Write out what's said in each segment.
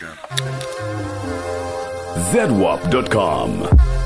ZWAP.com.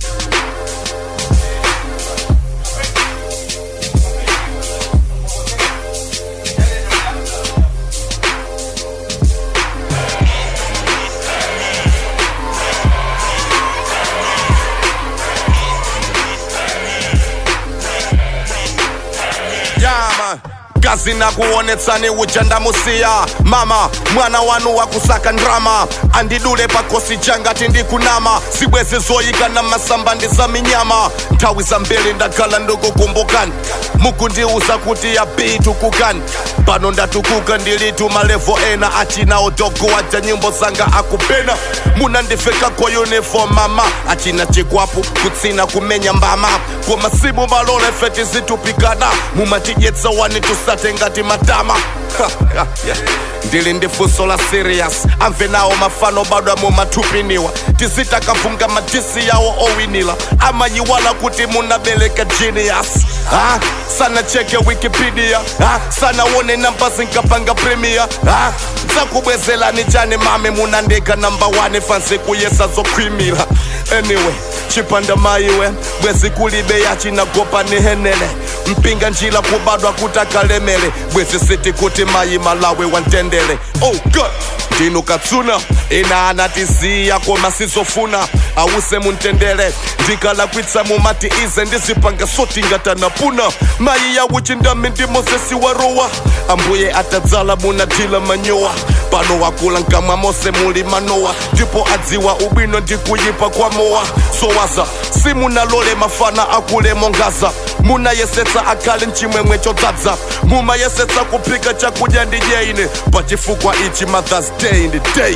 yama kazi na kuonetsani uchandamusiya mama mwana wanu wakusaka ndrama andidule pakosi changati ndikunama zibwezi zoyika na masamba ndi za minyama nthawi zambiri ndakhala ndikukumbukani mukundiuza kuti ya bitu kukani pano ndatukuka ndilitu malevo ena achina odogo waja nyimbo zanga akupena munandiveka kwa uniform mama achina chikwapu kutsina kumenya mbama kwa masimu malole feti zitupikana mumatidyetsa wani tusate ngati matama Ha, ha, yeah. ndili ndi funso la serious amve nawo mafano bado amumathupiniwa tizitakavunga madisi yawo owinila amayiwala kuti munabereka genius ha? sana cheke wikipedia ha? sana wone namba zinkapanga premier ha? zakubwezelani chani mame munandika namba 1 fansi kuyesa zokhwimila anyway chipanda maiwe bwezi kulibe yachinagopa nihenele mpinga njila kubadwa kutakalemele bwezi siti kuti mayi malawi wantendele oh god ndinu katsuna ina anatiziya koma sizofuna awuse muntendele ndikalakwitsa mumati ize ndizipanga sotingatanapuna mayi yawuchindami ndi mosesi warowa ambuye atadzala munadila manyowa pano wakula nkamwa mose muli manowa ndipo adziwa ubwino ndi kuyipa kwa mowa sowaza simunalole mafana akule mongaza munayesetsa akhale mchimwemwe chodzaza mumayesetsa kuphika chakudya ndi jeine pachifukwa ichi mothers day ndi day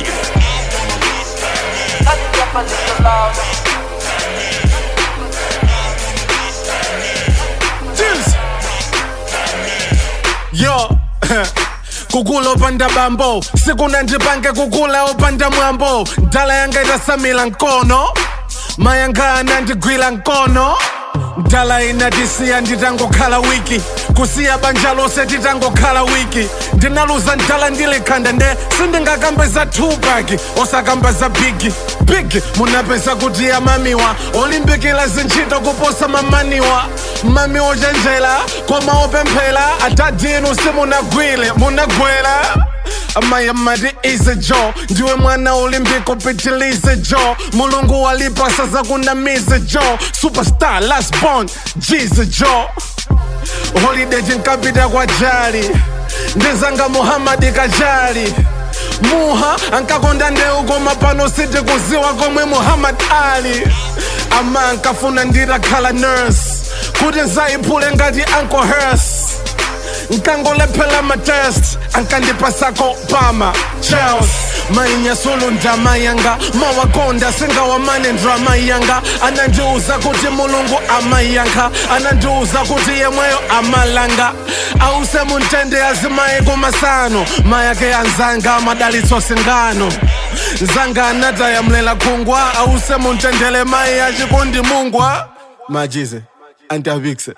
yo kukula opanda bambo sikuna ndipange kukula opanda mwambo ndala yanga itasamila nkono mayanga anandigwira nkono ndala inatisiya nditangokhala wiki kusiya banja lose titangokhala wiki ndinaluza ndala ndilikhanda nde sindingakambe za tupac osakamba za bigi big munapeza kuti amamiwa olimbikila zintchito kuposa mamaniwa mami ochenjera koma opemphera atadinu simunagwile munagwera amaya mati ize jo ndiwe mwana olimpiko pitilize jo mulungu walipasa zakunamize jo superstar last born jize jo holiday tinkapita kwa jali ndizanga muhamadi kajali muha ankakonda ndeu koma pano siti kuziwa komwe muhammad ali ama ankafuna nditakhala nurse kuti nzayiphule ngati uncle hers nkangolephela matest ankandipasako pama charles mainyasulu ndama yanga mawakonda singawamane ndrama yanga anandiuza kuti mulungu amayankha anandiuza kuti yemweyo amalanga ause muntende azimaye kumasano mayake anzanga amadalitso singano nzanga anatayamlela khungwa ause muntendele mayi achikundi mungwa majize antiavikse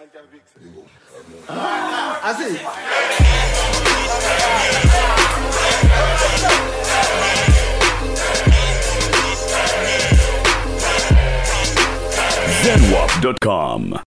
ZWAP.com.